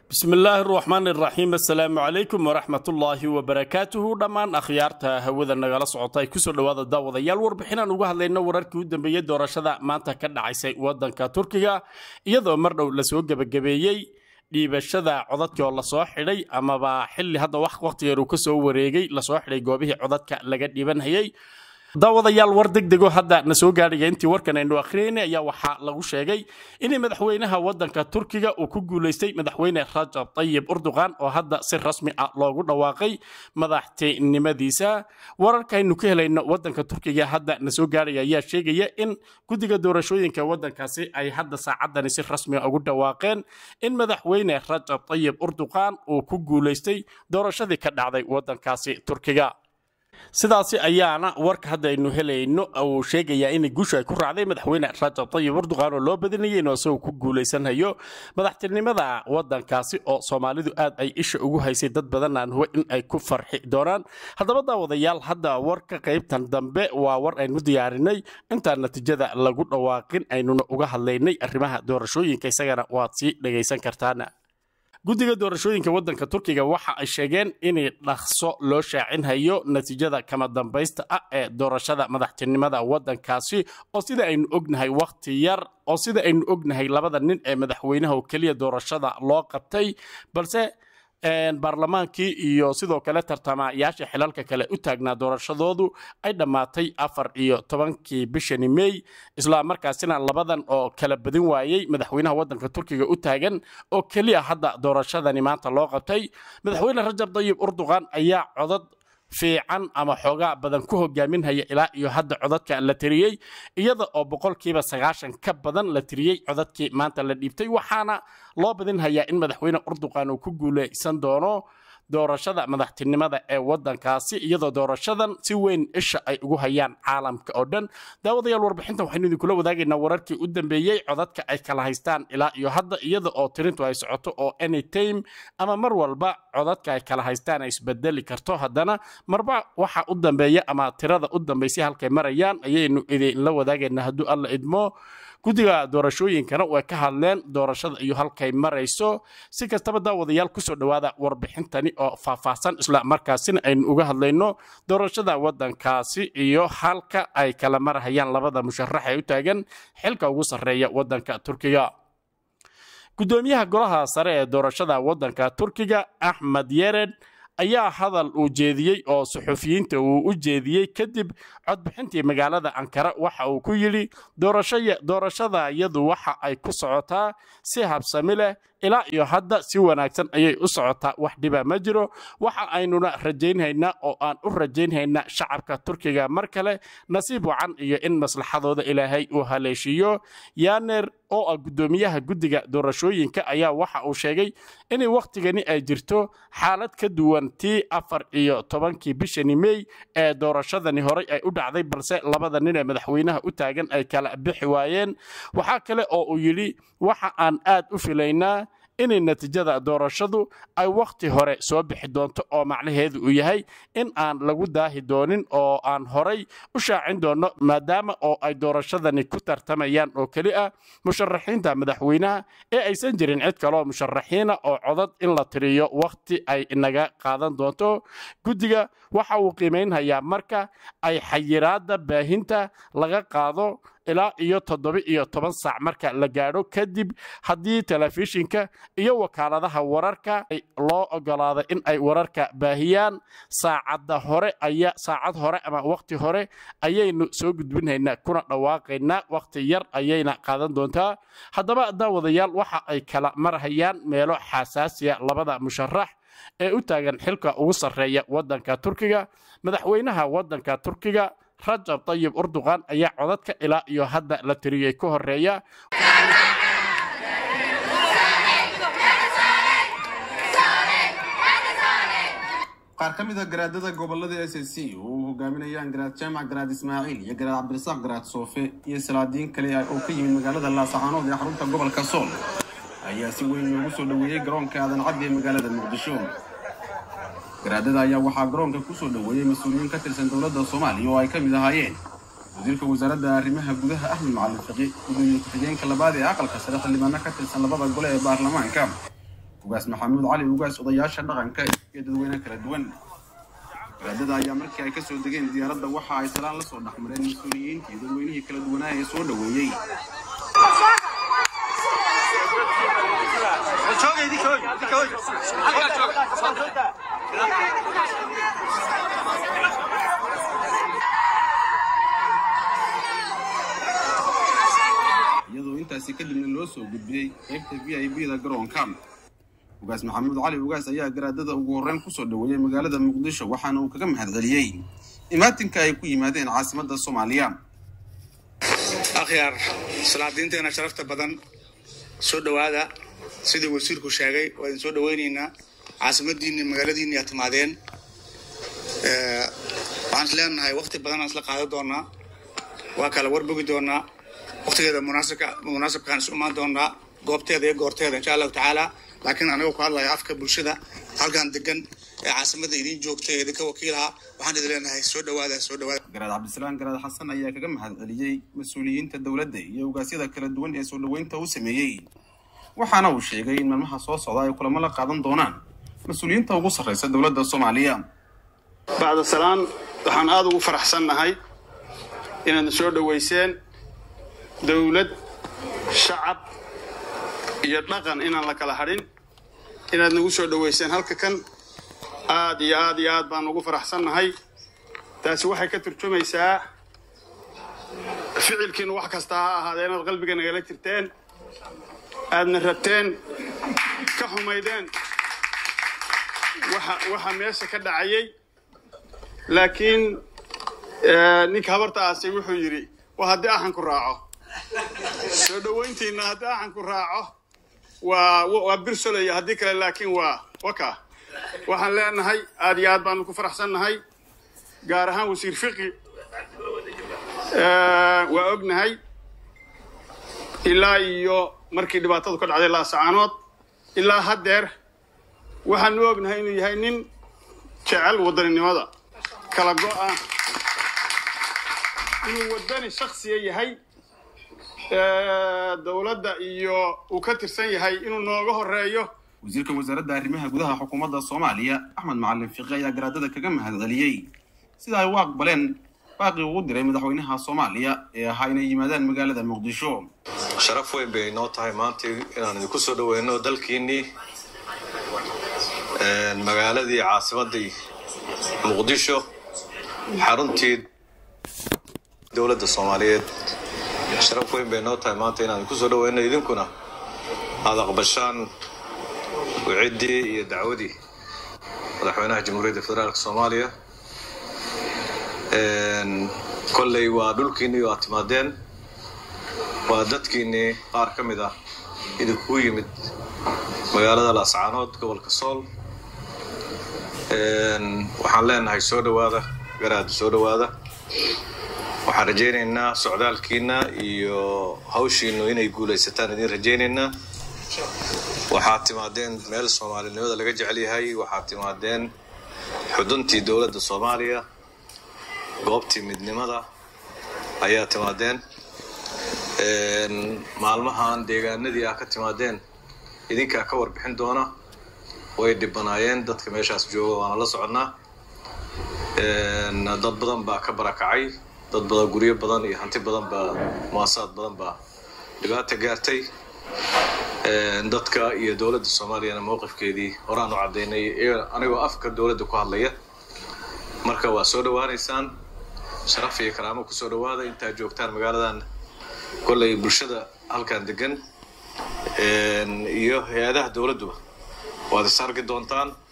bismillaahi raxmaan iraxiim assalaamu calaykum waraxmatullaahi wabarakaatuhu dhammaan akhyaarta hawada nagala socota ay kusoo dhowaada daawadayaal warbixinaan uga hadlayno wararkii u dambeeyey doorashada maanta ka dhacaysay wadanka turkiga iyadoo mar dhow lasoo gebagabeeyey dhiibashada codadkii oo lasoo xidhay amaba xili hadda wax waqtigeer uu kasoo wareegay lasoo xidhay goobihii codadka laga dhiibanhayay daawadayaal war degdego hadda na soo gaadhaya intii warkan aynu akhriyayna ayaa waxaa lagu sheegay in madaxweynaha wadanka turkiga uu ku guulaystay madaxweyne rajab tayib urduqan oo hadda si rasmi ah loogu dhawaaqay madaxtinimadiisa wararkaaynu ka helayno wadanka turkiga hadda na soo gaadhaya ayaa sheegaya in guddiga doorashooyinka wadankaasi ay hadda saacadani si rasmi ugu dhawaaqeen in madaxweyne rajab tayib urduqan uu ku guulaystay doorashadii ka dhacday wadankaasi turkiga sidaasi ayaana warka hadda aynu helayno uu sheegayaa in guushu ay ku raacday madaxweyne rajab tayib urduqan oo loo badinayay inuu isagoo ku guulaysanhayo madaxtinimada wadankaasi oo soomaalidu aad ay isha ugu haysay dad badan aan huwa in ay ku farxi doonaan haddaba daawadayaal hadda warka qaybtan dambe waa war aynu diyaarinay intaan natiijada lagu dhawaaqin aynuna uga hadlaynay arrimaha doorashooyinka isagana waad sii dhagaysan kartaan guddiga doorashooyinka wadanka turkiga waxa ay sheegeen in dhaqso loo shaacinhayo natiijada kama dambaysta ah ee doorashada madaxtinimada wadankaasi oo sida aynu ognahay wakhti yar oo sida aynu ognahay labada nin ee madaxweynaha oo keliya doorashada loo qabtay balse baarlamaankii iyo sidoo kale tartamayaasha xilalka kale u taagnaa doorashadoodu ay dhammaatay afar iyo tobankii bishani mey isla markaasina labadan oo kala badin waayey madaxweynaha wadanka turkiga u taagan oo keliya hadda doorashadani maanta loo qabtay madaxweyne rajab tayib urduqan ayaa codad fiican ama xoogaa badan ku hogaaminhaya ilaa iyo hadda codadka la tiriyey iyada oo boqolkiiba sagaashan ka badan la tiriyey codadkii maanta la dhiibtay waxaana loo badinhayaa in madaxweyne urduqan uu ku guulaysan doono doorashada madaxtinimada ee wadankaasi iyadoo doorashadan si weyn isha ay ugu hayaan caalamka oo dhan daawadayaal warbixintan waxaynu idinkula wadaagaynaa wararkii u dambeeyey codadka ay kala haystaan ilaa iyo hadda iyada oo tirintu ay socoto oo anytime ama mar walba codadka ay kala haystaan ay isbedeli karto haddana marba waxa u dambeeya ama tirada u dambaysay halkay marayaan ayaynu idinla wadaagaynaa hadduu alla idmo guddiga doorashooyinkana way ka hadleen doorashada iyo halkay marayso si kastaba daawadayaal kusoo dhowaada warbixintani oo faahfaahsan isla markaasina aynu uga hadlayno doorashada wadankaasi iyo halka ay kala marahayaan labada musharax ee u taagan xilka ugu sarreeya wadanka turkiga gudoomiyaha golaha sare ee doorashada wadanka turkiga axmed yered ayaa hadal uu jeediyey oo suxufiyiinta uu u jeediyey kadib codbixintii magaalada ankara waxa uu ku yidhi doorashada iyadu waxa ay ku socotaa si habsami leh ilaa iyo hadda si wanaagsan ayay u socotaa wax dhiba ma jiro waxa aynuna rajaynhaynaa oo aan u rajaynhaynaa shacabka turkiga mar kale nasiib wacan iyo in maslaxadooda ilaahay uu haleeshiiyo yaner oo ah guddoomiyaha guddiga doorashooyinka ayaa waxa uu sheegay in wakhtigani ay jirto xaalad ka duwan tii afar iyo tobankii bishani mey ee doorashadani horey ay u dhacday balse labada nin ee madaxweynaha u taagan ay kala bixi waayeen waxaa kale oo uu yidhi waxa aan aad u filaynaa inay natiijada doorashadu ay wakhti hore soo bixi doonto oo macnaheedu uu yahay in aan lagu daahi doonin oo aan horay u shaacin doonno maadaama oo ay doorashadani ku tartamayaan oo keli ah musharaxiinta madaxweynaha ee aysan jirin cid kaloo musharaxiina oo codad in la tiriyo wakhti ay inaga qaadan doonto guddiga waxa uu qiimaynhayaa marka ay xayiraadda baahinta laga qaado ilaa iyo toddoba iyo toban saac marka la gaadho kadib haddii telefishinka iyo wakaaladaha wararka loo ogolaado in ay wararka baahiyaan saacadda hore aya saacad hore ama wakhti hore ayaynu soo gudbinhaynaa kuna dhawaaqaynaa wakhti yar ayayna qaadan doontaa haddaba daawadayaal waxa ay kala marhayaan meelo xasaasiya labada musharax ee u taagan xilka ugu sarreeya wadanka turkiga madaxweynaha wadanka turkiga rajab tayib urduqan ayaa codadka ilaa iyo hadda la tiriyey ka horeeya qaar ka mid a garaadada gobolada s s c oo uu hogaaminayaan garaad jaamac garaad ismaaciil iyo garaad cabdirasaaq garaad soofe iyo salaadiin kale oo ka yimid magaalada laasacaanood ee xarunta gobolka sool ayaa si weyn loogu soo dhoweeyey garoonka aadan caddi ee magaalada muqdisho garaadada ayaa waxaa garoonka kusoo dhoweeyey mas-uuliyiin ka tirsan dowladda soomaaliya oo ay ka mid ahaayeen wasiirka wasaaradda arrimaha gudaha axmed macalin fiqi gudoomiye ku-xigeenka labaad ee aqalka sare xildhibaano ka tirsan labada gole ee baarlamaanka ugaas maxamuud cali ugaas odayaasha dhaqanka iyo dadweyne kala duwan garaadada ayaa markii ay kasoo degeen diyaaradda waxa ay salaan la soo dhexmareen mas-uuliyiinta iyo dadweynihii kala duwanaa ee soo dhoweeyey iyadoo intaasi kadibna loo soo gudbiyey qaybta v i b da garoonka ugaas maxamuud cali ugaas ayaa garaadada ugu horreyn kusoo dhoweeyey magaalada muqdisho waxaana uu kaga mahadceliyey imaatinka ay ku yimaadeen caasimadda soomaaliya akhyaar salaadiinteena sharafta badan soo dhowaada sidii wasiirku sheegay waa idin soo dhoweynaynaa caasimadiinni magaaladiinni aad timaadeen waxaan is leenahay wakti badan aan isla qaadan doonaa waa kala warbogi doonaa waktigeeda munaasabka munaasabkaan isu imaan doonaa goobteeda iyo goorteeda insha allahu tacaala laakiin anagoo ku hadlaya afka bulshada halkan degan ee caasimada idiin joogta ee idinka wakiilaha waxaan idin leenahay soo dhowaada soo dhowaada garaad cabdisalaam garaad xasan ayaa kaga mahadceliyey mas-uuliyiinta dowladda iyo ugaasyada kala duwan ee soo dhoweynta u sameeyey waxaana uu sheegay in maalmaha soo socda ay kulamo la qaadan doonaan mas-uuliyiinta ugu sarreysa dowladda soomaaliya bacda salaan waxaan aada ugu faraxsannahay inaadna soo dhoweyseen dowlad shacab iyo dhaqan inaan la kala hadhin inaad nagu soo dhoweyseen halka kan aad iyo aad iyo aad baan ugu faraxsannahay taasi waxay ka turjumaysaa ficilkiinu wax kasta ha ahaadee inaad qalbiga nagala jirteen aadna rabteen ka xumaydeen waxa waxa meesha ka dhacayay laakiin ninka habarta aasay wuxuu yidhi waa haddii axanku raaco soo dhoweyntiina haddii axanku raaco waa waa birsolaya haddii kale laakiin waa waka waxaan leenahay aad iyo aad baanu ku faraxsannahay gaar ahaan wasiir fiqi waa ognahay ilaa iyo markii dhibaatadu ka dhacday laasacaanood ilaa haddeer waxaanu ognahay inuu yahay nin jecel wadaninimada kala go-a inuu wadani shaksiya yahay dowladda iyo uu ka tirsan yahay inuu nooga horeeyo wasiirka wasaaradda arrimaha gudaha xukuumadda soomaaliya axmed macalin fiqi ayaa garaadada kaga mahadceliyey sida ay u aqbaleen baaqii ugu diray madaxweynaha soomaaliya ee ahaa inay yimaadaan magaalada muqdisho sharaf weyn bay inoo tahay maanta inaan idinku soo dhoweyno dalkiinnii magaaladii caasimaddii muqdisho xaruntii dowladda soomaaliyeed sharaf weyn bay inoo tahay maanta inaan idinku soo dhoweyno idinkuna aada aqbashaan wiciddii iyo dacwadii madaxweynaha jamhuuriyadda federaalka soomaaliya kolley waa dhulkiinnii oo aad timaadeen waa dadkiinnii qaar ka mid ah idinkugu yimid magaalada laascaanood gobolka sool waxaan leenahay soo dhowaada garaada soo dhowaada waxaan rajaynaynaa socdaalkiina iyo hawshiinu inay guulaysataan idiin rajaynaynaa waxaad timaadeen meel soomaalinimada laga jecel yahay waxaad timaadeen xuduntii dowladda soomaaliya goobtii midnimada ayaa timaadeen maalmahan deegaanadii ah ka timaadeen idinkaa ka warbixin doona way dhibanaayeen dadka meeshaas jooga waana la soconnaa dad badan baa ka barakacay dad badan guryo badan iyo hanti badan baa muasaad badan baa dhibaata gaartay dadka iyo dowladda soomaaliyana mowqifkeedii horaan u caddaynay anigoo afka dowladda ku hadlaya marka waa soo dhowaanaysaan sharaf iyo karaamo kusoo dhowaada intaad joogtaan magaaladan kolley bulshada halkan degan iyo hay-adaha dowladduba waad is arki doontaan